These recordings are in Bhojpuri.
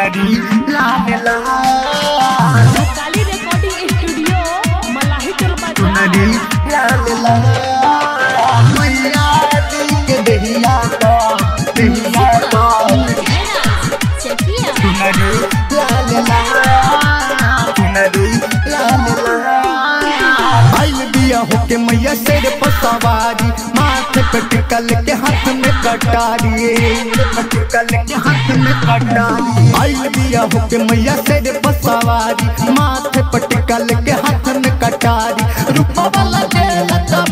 चुनरी लाल लाल काली रिकॉर्डिंग स्टूडियो मलाही टोल चुनरी बाजार लाल लाल मैया दी के दहिया का दहिया का चकिया चुनरी लाल लाल चुनरी लाल लाल आइल बिया होके मैया शेर पर सवारी माथे पे टिकल के हाथ में कटारी टिकल के हाथ में कटारी आइल बिया होके मैया शेर पर सवारी माथे पे टिकल के हाथ में कटारी रूपा वाला जेल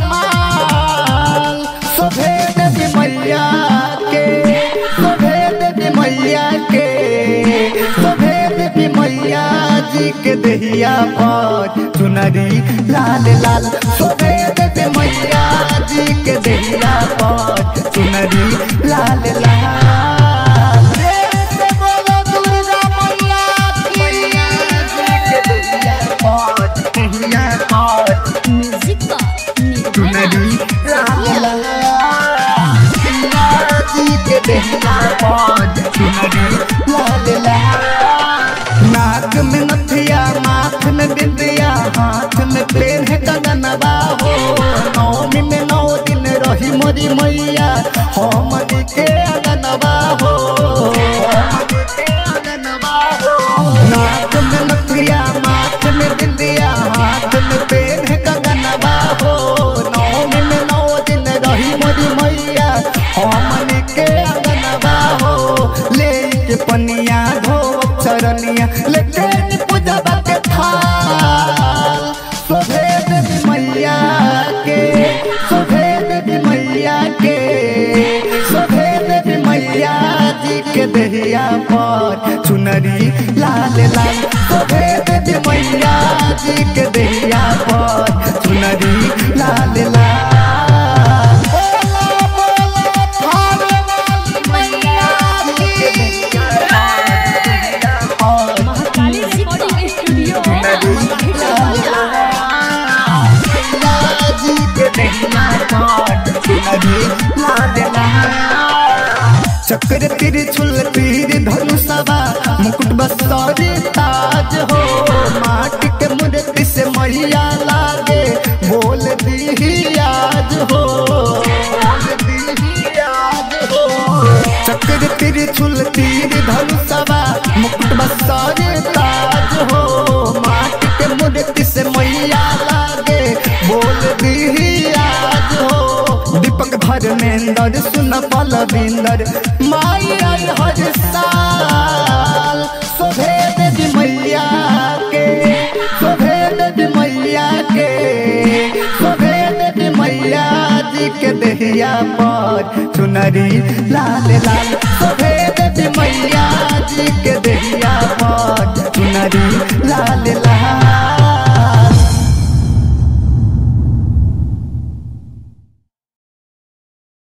कमाल सफेद भी मैया के सफेद भी मैया के सफेद भी मैया जी के दहिया पर चुनरी लाल लाल सफेद भी मैया जी के दहिया पर चुनरी लाल लाल जय बोलो दुर्गा मैया की जी के दहिया पर दहिया पर म्यूजिक का चुनरी लाल लाल जी के दहिया पर चुनरी लाल लाल नाक में नथिया माथ में बिंदिया हाथ में पेन है कगनबा हो नौमी में नौ दिन रही मोरी मैया हम के अगनबा हो नाक में नथिया माथ में बिंदिया हाथ में पेन है कगनबा हो नौमी में नौ दिन रही मोरी मैया हम के अगनबा हो ले के पनिया धो चरनिया लेकिन पूजबा के थाल सफेद भी मैया के सफेद भी मैया के सफेद भी मैया जी के दहिया पर चुनरी लाल लाल सफेद भी मैया जी के दहिया पर चुनरी लाल लाल बोला बोला थाने वाली मैया की और महाकाली रिकॉर्डिंग स्टूडियो मलाही टोल बाजार चक्र त्रिशूल तीर धनुषवा मुकुट बसरी ताज हो माटी के मूर्ति से मैया लागे बोल दी आज हो बोल दी आज हो चक्र त्रिशूल तीर धनुषवा मुकुट बसरी ताज हो माटी के मूर्ति से मैया लागे बोल दी आज हो दीपक धर्मेंद्र सुन पलविंदर माई आई हर साल सफेद भी मैया के सफेद भी मैया के सफेद भी मैया जी के दहिया पर चुनरी लाल लाल सफेद भी मैया जी के दहिया पर चुनरी लाल